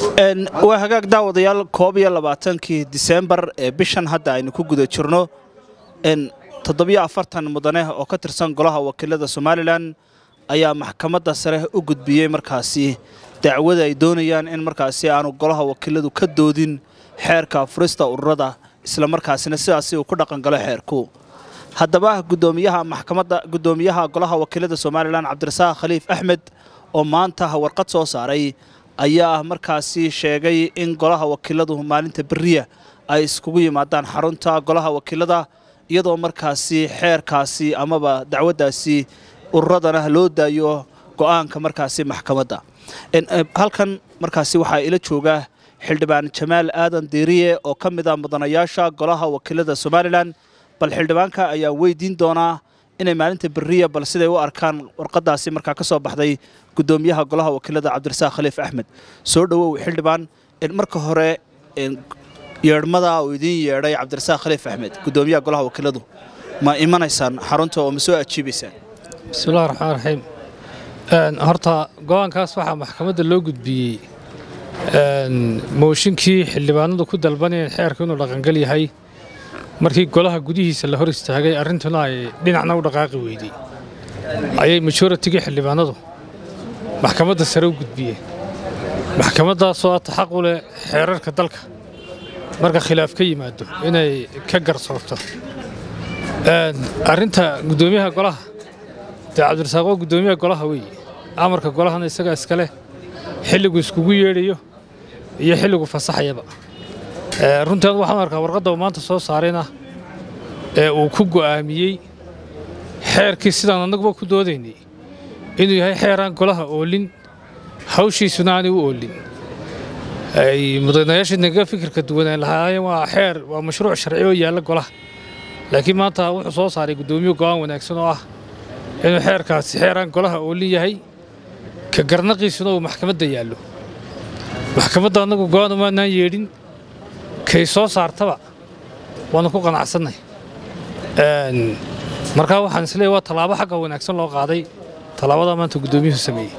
waa hagaag daawadayaal koob iyo labaatankii diseembar ee bishan hadda aynu ku guda jirno toddobiyo afartan mudane oo ka tirsan golaha wakiilada somalilan ayaa maxkamadda sare u gudbiyey markaasi dacwada ay doonayaan in markaasi aanu golaha wakiiladu ka doodin xeerka furista ururada islamarkaasina sidaasi uu ku dhaqangalo xeerku haddaba gudoomiyaha maxkamadda gudoomiyaha golaha wakiilada somalilan cabdirasaaq khaliif axmed oo maanta warqad soo saaray ayaa markaasi sheegay in golaha wakiiladu maalinta beriya ay iskugu yimaadaan xarunta golaha wakiilada iyadoo markaasi xeerkaasi amaba dacwaddaasi ururadana loo daayo go'aanka markaasi maxkamadda halkan markaasi waxaa ila jooga xildhibaan jamaal aadan diiriye oo ka mid ah mudanayaasha golaha wakiilada somalilan bal xildhibaanka ayaa weydiin doonaa inay maalinta beriya bal siday u arkaan warqadaasi markaa ka soo baxday gudoomiyaha golaha wakiilada cabdirasaaq khaliif axmed soo dhowow xildhibaan marka hore yeedhmada uu idiin yeedhay cabdirasaaq khaliif axmed gudoomiyaha golaha wakiiladu ma imanaysaan xarunta oo ma soo ajiibaysaan bismillahi raxmaan raxiim horta go'aankaas waxaa maxkamadda loo gudbiyey mooshinkii xildhibaanadu ku dalbanayeen xeerku inuu dhaqangal yahay markii golaha gudihiisa la hor istaagay arrintuna ay dhinacna u dhaqaaqi weydey ayay majoritigii xildhibaanadu maxkamadda sare u gudbiyeen maxkamaddaasoo ata xaq u leh xeerarka dalka marka khilaaf ka yimaado inay ka garsoorto arrinta guddoomiyaha golaha dee cabdirasaaq waa guddoomiyaha golaha weeye amarka golahana isagaa iskaleh xilligu iskugu yeedhayo iyo xilligu fasaxayaba runtaan waxaan arkaa warqadda uu maanta soo saarayna ee uu ku go'aamiyey xeerkii sidaan annaguba ku doodaynay inuu yahay xeeraan golaha oolin hawshiisuna aanay u oolin ay mudanayaashii naga fikirka duwanaan lahaayeen waa xeer waa mashruuc sharci oo yaalla golaha laakiin maanta wuxuu soo saaray guddoomiye go'aan wanaagsan oo ah inuu xeerkaasi xeeraan golaha oolin yahay ka garnaqiisuna uu maxkamadda yaallo maxkamadda annagu go'aan umaanaan yeedhin kay soo saartaba waanu ku qanacsannay markaa waxaan isleeyahy waa tallaabo xagga wanaagsan loo qaaday tallaabada maanta guddoomiyuhu sameeyey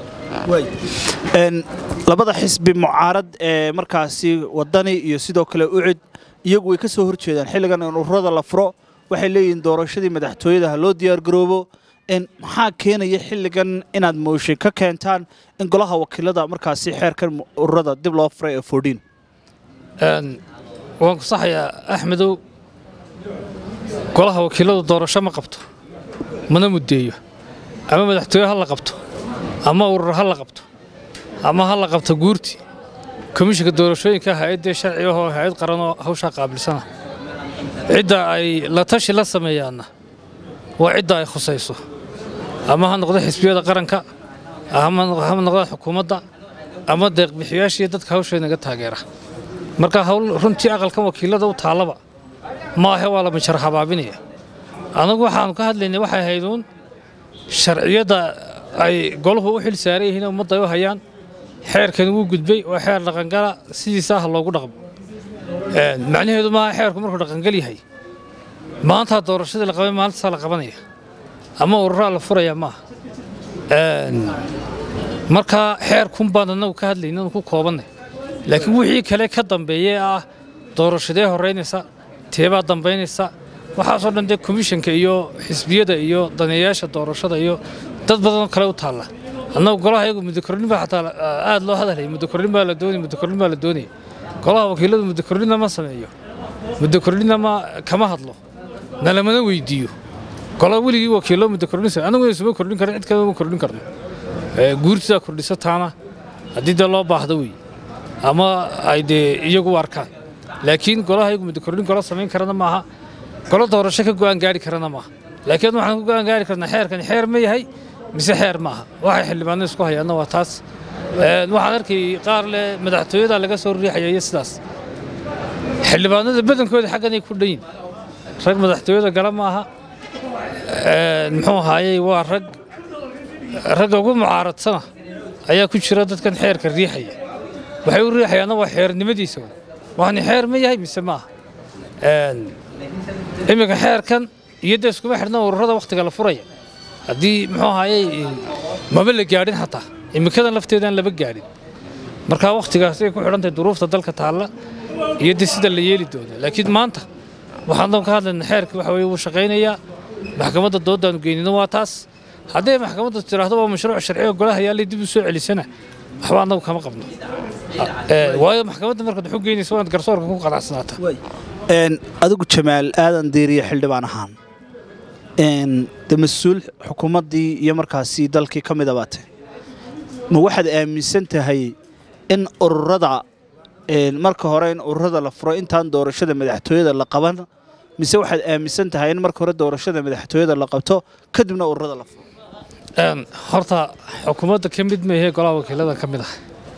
labada xisbi mucaarad ee markaasi wadani iyo sidoo kale ucid iyagu way ka soo hor jeedaan xilligan in ururada la furo waxay leeyihiin doorashadii madaxtooyada ha loo diyaargaroobo maxaa keenaya xilligan inaad mooshin ka keentaan in golaha wakiilada markaasi xeerkan ururada dib loo furay ee fordhiin waan ku saxayaa axmedow golaha wakiiladu doorasho ma qabto mana muddeeyo ama madaxtooye ha la qabto ama urur ha la qabto ama ha la qabto guurti komishinka doorashooyinka hay-addee sharci ahoo hay-ad qaranoo hawshaa qaabilsana cidda ay la tashi la sameeyaanna waa cidda ay khusayso ama ha noqdo xisbiyada qaranka ama ha noqdo xukuumadda ama deeqbixiyaashiiyo dadka hawsha naga taageera marka hawl runtii aqalkan wakiilada u taallaba maahe waa la mijar habaabinaya anagu waxaanu ka hadlaynay waxay hayduun sharciyadda ay goluhu u xil saaran yihiin ummadda ay u hayaan xeerkan wuu gudbay oo xeer dhaqangala sidiisa ah loogu dhaqmo macnaheedu maaha xeerku markuu dhaqangal yahay maantaa doorashadii la qabay maalintasaa la qabanaya ama ururaa la furaya maaha markaa xeerkun baan annagu ka hadlayna anu ku koobannay laakiin wixii kale ka dambeeyee ah doorashadee horraynaysa teebaa dambaynaysa waxaasoo dhan dee komishanka iyo xisbiyada iyo daneeyaasha doorashada iyo dad badanoo kale u taalla annagu golaha iyagu muddokornin baa xataa aad loo hadalaya muddokornin baa la doonaya muddokornin baa la doonaya golaha wakiiladu muddokorninna ma sameeyo muddokorninna ma kama hadlo nalamana weydiiyo gola weligii wakiillo muddokorninsa annaguna isuma kordhin karin cid kalema kordhin karno guurtidaa kordhisa taana haddii dee loo baahdo wey ama ay dee iyagu u arkaan laakiin golaha iyagu muddokornin golo samayn karana maaha golo doorasho ka go'aan gaari karana maaha laakiin waxaan ku go'aan gaari karnaa xeerkan xeer ma yahay mise xeer maaha waxay xildhibaanada isku hayaanna waa taas waxaan arkay qaar leh madaxtooyada laga soo riixaya iyo sidaas xildhibaanada badankooda xagganay ku dhan yihin rag madaxtooyada gala maaha muxuu ahaayey waa rag ragga ugu mucaaradsana ayaa ku jira dadkan xeerka riixaya waxay u riixayaanna waa xeernimadiisa waxani xeer ma yahay mise maaha iminka xeerkan iyo dee iskuma xidhna ururada wakhtiga la furaya haddii muxuu ahaayey maba la gaadhin xataa iminkadan lafteedaan laba gaadhin markaa wakhtigaasay ku xidhantahay duruufta dalka taalla iyo de sida la yeeli doono laakiin maanta waxaan ka hadlayna xeerkii waxa weye wuu shaqaynayaa maxkamadda doodaanu geynina waa taas hadday maxkamadda tiraahdo waa mashruuc sharci oo golaha yaallay dib u soo celisana waxba annagu kama qabno waayo maxkamadda markaad wuxuu geynaysa waad garsoorka ku qanacsanaata adigu jamaal aadan diiriye xildhibaan ahaan de mas-uul xukuumaddii iyo markaasi dalkii ka mid abaate ma waxaad aaminsan tahay in ururada marka hore in ururada la furo intaan doorashada madaxtooyada la qaban mise waxaad aaminsan tahay in marka hore doorashada madaxtooyada la qabto kadibna ururada la furo horta xukuumadda ka mid maahee golaha wakiilada ka mid ah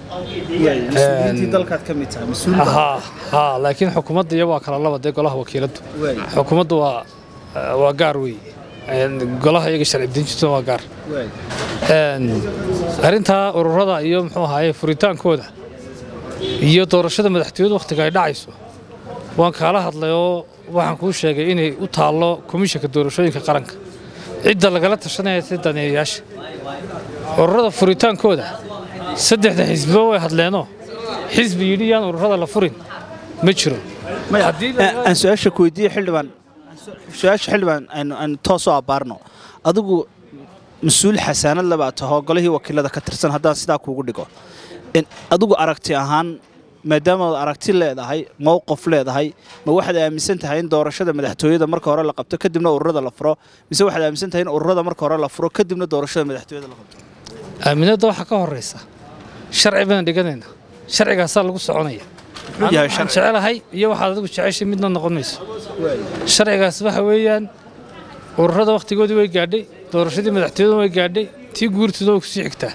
laakiin xukuumadda iyo waa kala laba dee golaha wakiiladu xukuumaddu waa waa gaar wey golaha iyaga sharci dejintuna waa gaar arrintaa ururada iyo muxuu ahaaye furitaankooda iyo doorashada madaxtooyadu wakhtiga ay dhacayso waan kaala hadlay oo waxaan kuu sheegay inay u taallo komishanka doorashooyinka qaranka cidda lagala tashanaya si daneeyayaasha ururada furitaankooda saddexda xisbiba way hadleenoo xisbi yidhi yaan ururada la furin ma jiro aan su-aasha ku weydiiye xildhibaan su-aasha xildhibaan aynu toos u abbaarno adigu mas-uul xasaanad labaa tahoo golihii wakiilada ka tirsan haddaan sidaa kuugu dhigo adigu aragti ahaan maadaamaad aragti leedahay mowqif leedahay ma waxaad aaminsan tahay in doorashada madaxtooyada marka hore la qabto kadibna ururada la furo mise waxaad aaminsan tahay in ururada marka hore la furo kadibna doorashada madaxtooyada la qabto aaminadda waxaa ka horraysa sharci baan dhiganayna sharcigaasaa lagu soconaya waxaan jecelahay iyo waxaad adigu jeceshay midna noqon mayso sharcigaas waxa weeyaan ururada wakhtigoodii way gaadhay doorashadii madaxtooyada way gaadhay tii guurtooda way kusii xigtaa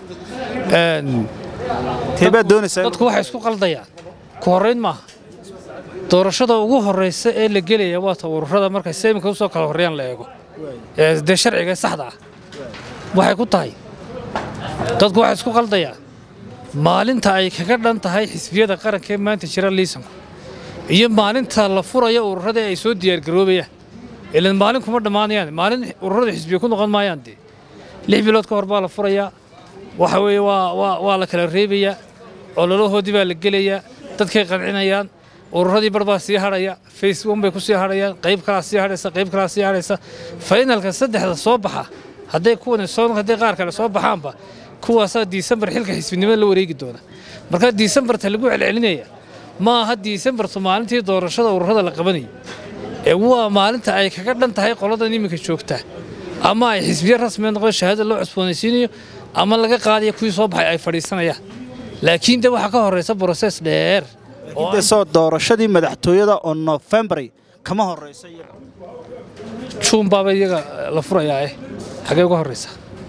teebaad doonaysaa dadku waxay isku qaldayaan ku horrayn maaha doorashada ugu horraysa ee la gelaya waa ta ururada markay seemika usoo kala horreeyaan la eego dee sharciga saxda ah waxay ku tahay dadku waxay isku qaldayaan maalinta ay kaga dhan tahay xisbiyada qaranka ee maanta jira liisanku iyo maalinta la furayo ururadii ay soo diyaargaroobayaan ilan maalin kuma dhammaanayaan maalin ururada xisbiya ku noqon maayaan dee lix bilood ka hor baa la furayaa waxa weeye waa waa waa la kala reebayaa ololahoodii baa la gelayaa dadkay qancinayaan ururadii bar baa sii hadhaya face one bay ku sii hadhayaan qayb kalaa sii hadhaysa qayb kalaa sii hadhaysa faynalka saddexda soo baxa hadday kuwan soo hadday qaar kale soo baxaanba kuwaasaa diisembar xilka xisbinimada la wareegi doona markaa diisembarta lagu celcelinaya ma aha diisembartu maalintii doorashada ururada la qabanayay ee waa maalinta ay kaga dhan tahay qoladan iminka joogta ama ay xisbiyo rasmiya noqdo shahaada loo cusboonaysiinayo ama laga qaadaya kuwii soo baxay ay fadhiisanayaan laakiin de waxaa ka horraysa broses dheer soo doorashadii madaxtooyada oo nofembary kama horraysa iyaga juun baaba iyaga la furayaa eh xagee uga horraysa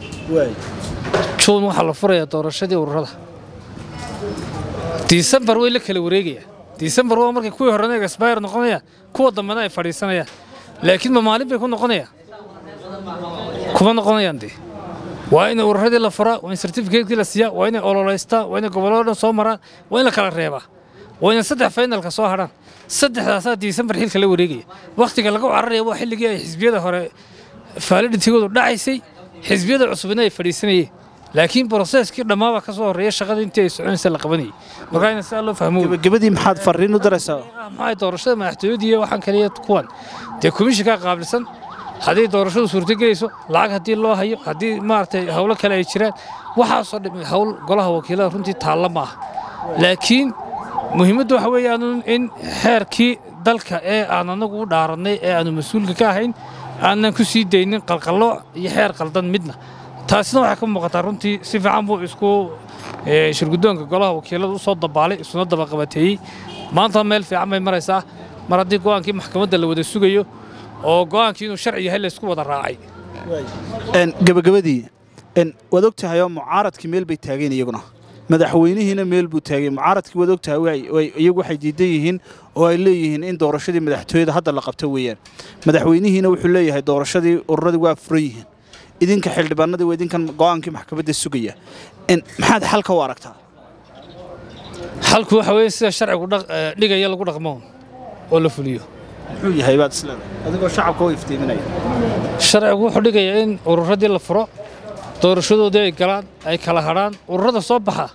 juun waxaa la furayaa doorashadii ururada disembar way la kala wareegayaan disembar waa markay kuwii horena expire noqonayaan kuwa dambena ay fadhiisanayaan laakiin ma maalin bay ku noqonayaan kuma noqonayaan dee waa in ururadii la furaa waa in certificatekii la siiyaa waa inay ololeystaan waa inay gobollada dhan soo maraan waa in la kala reebaa waa inay saddex faynalka soo hadhaan saddexdaasaa disembar xilka la wareegaya wakhtiga lagu cararaya waa xilligii ay xisbiyada hore faaliditigoodu dhacaysay xisbiyada cusubina ay fadhiisanayeen laakiin broseskii dhammaaba ka soo horreeya shaqada intii ay soconaysa la qabanayay markaa ina sidaa loo fahmo gebagabadii maxaad farriin u daraysaa maxay doorashada madaxtooyadii iyo waxaan kaliya kuwan dee komishinkaa qaabilsan haddii doorashadu suurtogelayso lacag haddii loo hayo haddii maaragtay howlo kale ay jiraan waxaasoo dhimi howl golaha wakiilada runtii taalla ma aha laakiin muhiimaddu waxa weeyaan in xeerkii dalka ee aan anagu u dhaarannay ee aanu mas-uulka ka ahayn aanan ku sii daynin qalqallooc iyo xeer qaldan midna taasina waxay ka muuqataa runtii si fiican buu isku shirguddoonka golaha wakiilada u soo dabaalay isuna dabaqabateeyey maanta meel fiican bay maraysaa mar haddii go'aankii maxkamadda la wada sugayo oo go'aankii inuu sharci yahay laysku wada raacay gebagabadii waad og tahay oo mucaaradkii meel bay taageen iyaguna madaxweynihiina meel buu taagay mucaaradkii waad og tahay iyagu waxay diidan yihiin oo ay leeyihiin in doorashadii madaxtooyada hadda la qabto weeyaan madaxweynihiina wuxuu leeyahay doorashadii ururadii waa furan yihiin idinka xildhibaanadii waa idinkan go'aankii maxkamadda sugaya maxaad xalka u aragtaa xalku waxa weeye sida sharcigu dhigaya lagu dhaqmo oo la fuliyo muxuu yahay baad isleedahay adigoo shacabka u iftiiminaya sharcigu wuxuu dhigayaa in ururadii la furo doorashadoodii ay galaan ay kala hadhaan ururada soo baxa